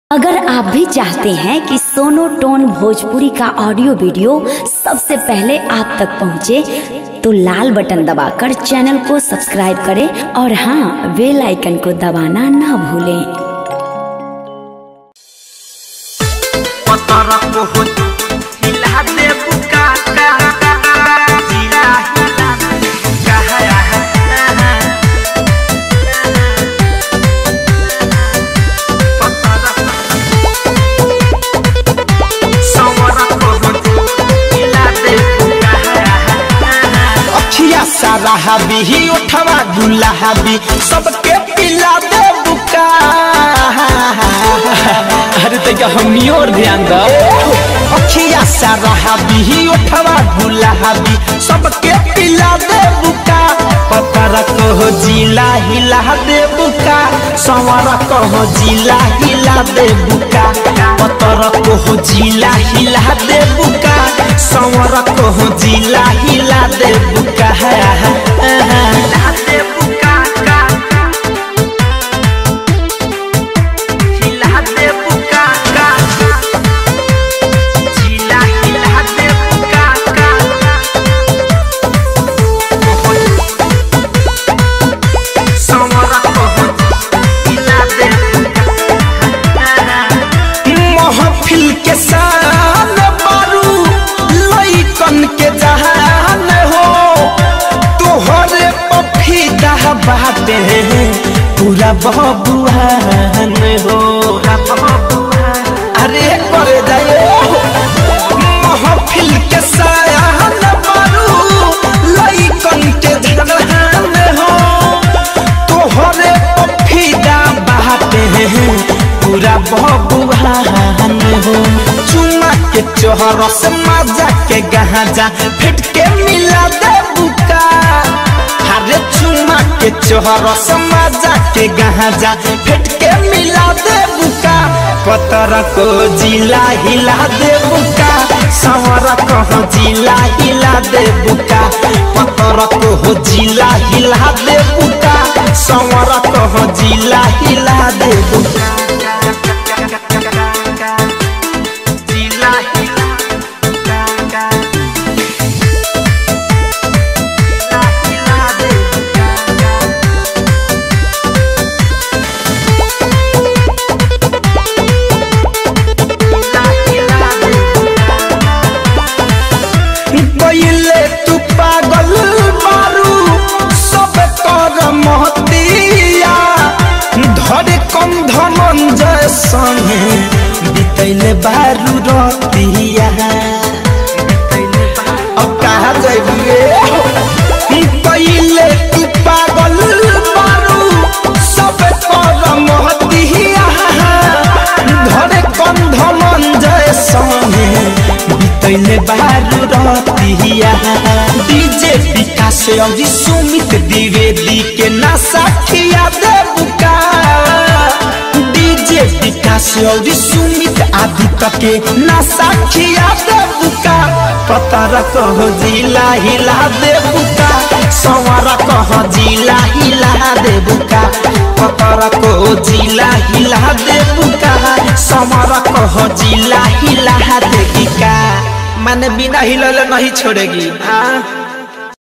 अगर आप भी चाहते हैं कि सोनो टोन भोजपुरी का ऑडियो वीडियो सबसे पहले आप तक पहुंचे, तो लाल बटन दबाकर चैनल को सब्सक्राइब करें और हाँ बेल आइकन को दबाना ना भूलें पतर को हो हिला दे बुका का जीरा हिला कहा पतर सवर को हो हिला दे बुका अखिया सारा हाबी ही उठवा गुला हाबी सबके पिला दे बुका अरे तैया हमनी और ध्यान दो अखिया सारा हाबी ही उठवा गुला हाबी सबके पिला दे बुका पतर कहो जिला हिला दे बुका संवर कहो जिला हिला दे बुका पतर कहो जिला हिला दे बुका संवर कहो जिला हिला दे बुका हिला दे बुका का हिला दे बुका का जिला हिला दे बुका का समरा को हिला दे महफिल के शान बारू लइकन के जहान हो तोहरे पफीदा बाटे पूरा बबुआन हो अरे कर जाए महफिल के शान बारू लइकन के जहान हो तोहरे पफीदा बाटे पूरा बबुआन हो चुमा के चोहर से मजा के गहाजा फिट के मिला दे बुका हरे चुमा के चोहर से मजा के गहाजा फिट के मिला दे बुका पतर को जिला हिला दे बुका संवर को जिला हिला दे बुका पतर को जिला हिला दे बुका संवर को जिला हिला दे बुका जिला हिला हिला दे पहिले तू पागल मारू सब कर महतिया धरे कम धनंजय संगे बितैले बारू रतिया अब कहा जाइए पहिले तू पागल मारू सब कर महतिया धरे कम धनंजय संगे बितैले बारू रतिया डीजे विकास और सुमित द्विवेदी के नशा खिया दे बुका डीजे विकास और सुमित आदित्य के नशा खिया दे बुका पतर कहो जिला हिला दे बुका संवर कहो जिला हिला दे बुका पतर को जिला हिला दे बुका संवर कहो जिला हिला दे बुका माने बिना हिलले नहीं छोड़ेगी हाँ